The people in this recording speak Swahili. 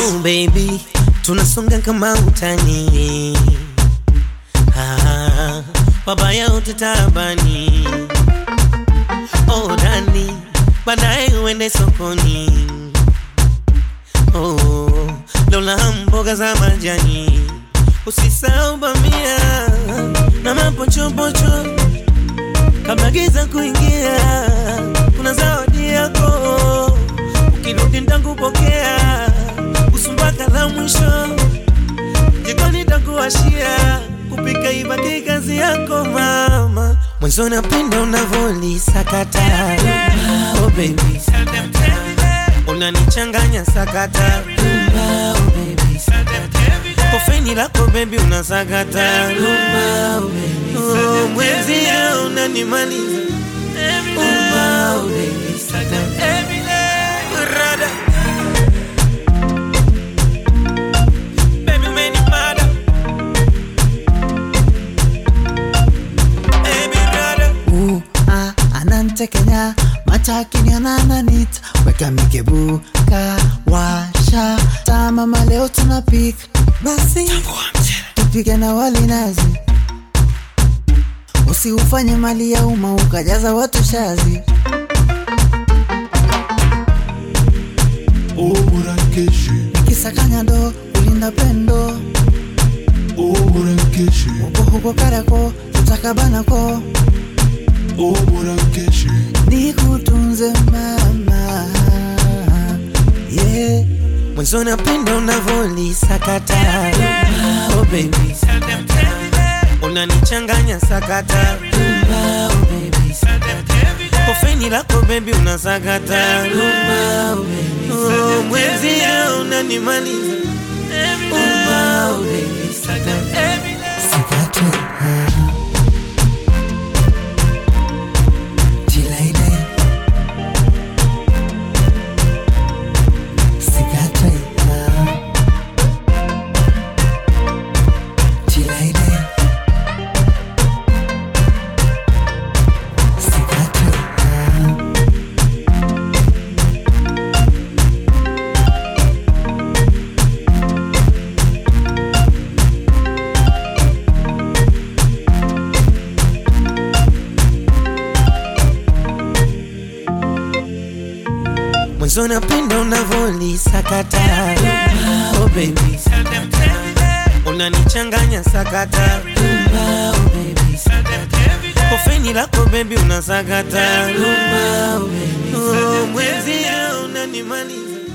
Oh baby, tunasonga kama utani. Ah, wabaya wote taabani. Oh dani, baadaye uende sokoni. Oh, lola mboga za majani. Usisahau bamia na mapochopocho kabla giza kuingia. Kuna zawadi yako ukirudi nitakupokea, usumbaka la mwisho jikoni nitakuwashia, kupika ibaki kazi yako mama. Mwanzo napenda unavolisakata oh baby, unanichanganya sakata oh baby, kofeni lako baby unasakata oh, mwezia unanimaliza oh, baby, Rada. Baby, umenimada. Baby, rada. Uh, ah, anantekenya matakini anananita weka mikebuka washa tamama leo tunapika basi tupike na wali nazi usiufanye mali ya umma ukajaza watu shazi Oburankeshi, kisakanya ndo kulinda pendo Oburankeshi, uko huko karako tutakabanako Oburankeshi, nikutunze mama yeah. Mwanzo napenda unavolisakata oh baby, unanichanganya sakata oh baby, kofeni lako baby unasakata oh, mwezia unanimaliza oh baby, Sikate Tilaide Sikate Tilaide Sikate Mwanzo napenda unavolisakata oh baby, unanichanganya sakata oh baby, kofeni lako baby unasakata oh mwezia unanimaliza